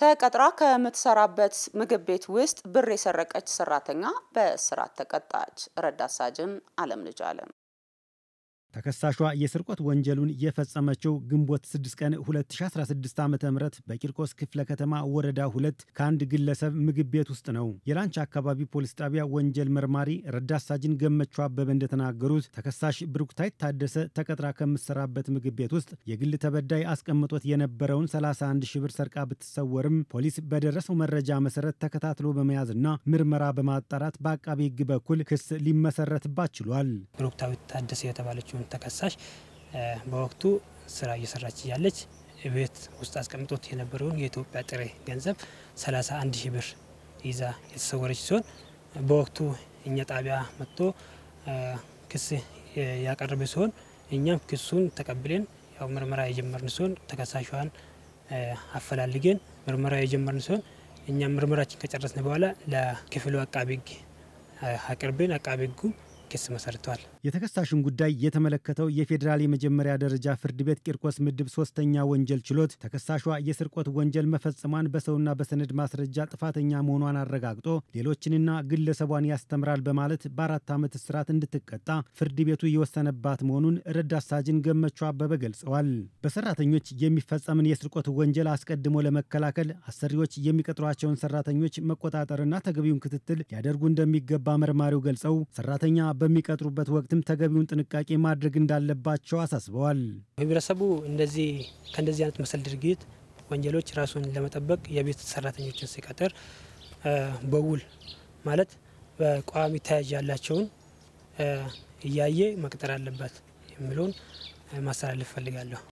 ተቀጥራ ከምትሰራበት ምግብ ቤት ውስጥ ብር የሰረቀች ሰራተኛ በእስራት ተቀጣች። ረዳት ሳጅን አለም ልጅ አለም ተከሳሿ የስርቆት ወንጀሉን የፈጸመችው ግንቦት 6 ቀን 2016 ዓ ም በቂርቆስ ክፍለ ከተማ ወረዳ ሁለት ከአንድ ግለሰብ ምግብ ቤት ውስጥ ነው። የላንች አካባቢ ፖሊስ ጣቢያ ወንጀል መርማሪ ረዳት ሳጅን ገመቹ አበበ እንደተናገሩት ተከሳሽ ብሩክታይት ታደሰ ተቀጥራ ከምትሰራበት ምግብ ቤት ውስጥ የግል ተበዳይ አስቀምጦት የነበረውን 31 ሺ ብር ሰርቃ ብትሰወርም ፖሊስ በደረሰው መረጃ መሰረት ተከታትሎ በመያዝና ምርመራ በማጣራት በአቃቤ ሕግ በኩል ክስ ሊመሰረትባት ችሏል። ብሩክታዊት ታደሰ የተባለችውን ተከሳሽ በወቅቱ ስራ እየሰራች እያለች ቤት ውስጥ አስቀምጦት የነበረውን የኢትዮጵያ ጥሬ ገንዘብ 31 ሺህ ብር ይዛ የተሰወረች ሲሆን በወቅቱ እኛ ጣቢያ መጥቶ ክስ ያቀረበ ሲሆን እኛም ክሱን ተቀብለን ያው ምርመራ የጀመርን ሲሆን ተከሳሿን አፈላልገን ምርመራ የጀመርን ሲሆን እኛም ምርመራችን ከጨረስን በኋላ ለክፍሉ አቃቤ ሕግ አቅርበን አቃቤ ሕጉ ክስ መሰርተዋል። የተከሳሹን ጉዳይ የተመለከተው የፌዴራል የመጀመሪያ ደረጃ ፍርድ ቤት ቂርቆስ ምድብ ሶስተኛ ወንጀል ችሎት ተከሳሿ የስርቆት ወንጀል መፈጸሟን በሰውና በሰነድ ማስረጃ ጥፋተኛ መሆኗን አረጋግጦ ሌሎችንና ግለሰቧን ያስተምራል በማለት በአራት ዓመት እስራት እንድትቀጣ ፍርድ ቤቱ የወሰነባት መሆኑን ረዳት ሳጅን ገመቹ አበበ ገልጸዋል። በሰራተኞች የሚፈጸምን የስርቆት ወንጀል አስቀድሞ ለመከላከል አሰሪዎች የሚቀጥሯቸውን ሰራተኞች መቆጣጠርና ተገቢውን ክትትል ሊያደርጉ እንደሚገባ መርማሪው ገልጸው ሰራተኛ በሚቀጥሩበት ወቅትም ተገቢውን ጥንቃቄ ማድረግ እንዳለባቸው አሳስበዋል። ህብረተሰቡ እንደዚህ ከእንደዚህ አይነት መሰል ድርጊት ወንጀሎች ራሱን ለመጠበቅ የቤት ሰራተኞችን ሲቀጥር በውል ማለት በቋሚ ተያዥ ያላቸውን እያየ መቅጠር አለበት የሚለውን ማስተላለፍ እፈልጋለሁ።